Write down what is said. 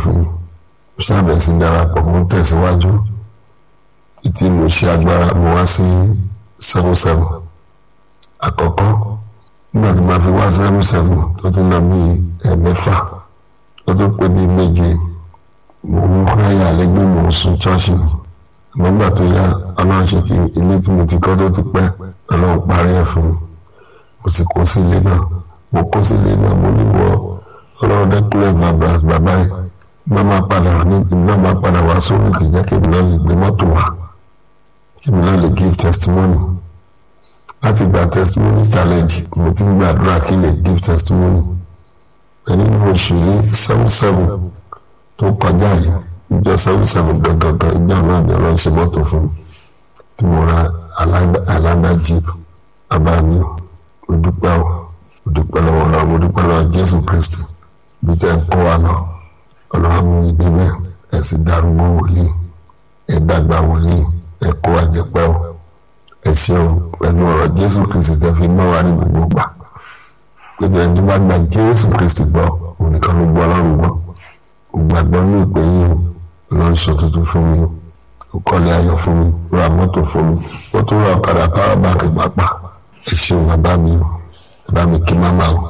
fún mi mo ṣàbẹ̀ sí darapọ̀ mo ń tẹ̀síwájú títí mo ṣe agbára mo wá sí seven seven àkọ́kọ́ nígbà tí mo fi wá seven seven tó ti lọ bí ẹ̀mẹ́fà tó tó pé bí méje mo ń háyà lẹ́gbẹ́ mo ń sun ṣọ́ọ̀ṣì ni àmọ́ nígbà tó yá ọlọ́run ṣe kí ilé tí mo ti kọ́ tó ti pẹ́ ọlọ́run parí ẹ̀ fún mi mo sì kó sí ilé náà mo kó sí ilé náà mo ní wọ ọlọ́run dẹ́kúlẹ̀ bàbá bàbá yìí bá máa padà ní bá máa padà wá sórí kì í jẹ́ kí èmi náà lè gbé mọ́tò wá kí èmi náà lè give testimony láti gba testimony challenge mo ti ń gbàdúrà kí n lè give testimony ẹni ní oṣù yìí seven seven tó kọjá yìí ìjọ seven seven gangan ìjọ náà ni ọlọ́run ṣe mọ́tò fún mi tí mo ra alágbá jeep bàbá mi mo dúpẹ́ o mo dúpẹ́ lọ́wọ́ ọlọ́run mo dúpẹ́ lọ́wọ́ jésù kristi bí tẹ́ ń kó wa lọ ọlọ́run mú mi débẹ̀ ẹ̀ sì darúgbó wòlíì ẹ̀ dàgbà wòlíì ẹ̀ kó wa jẹpẹ́ o ẹ̀ ṣeun pẹ̀lú ọ̀rọ̀ jésù kristi tẹ́ fi mọ́ wa ní gbogbo gbà péjọ ẹni tó bá gba jésù kristi gbọ́ òun nìkan ló gbọ́ ọlọ́run gbọ́ ògbàgbọ́ ní ìpè yìí lọ́n sọ tuntun fún mi ó kọ́lé ayọ̀ fún mi ó ra mọ́tò fún mi ó tún ra ọ̀kadà power bank pàápàá ẹ ṣeun bàbá mi bàbá mi kí má máa o.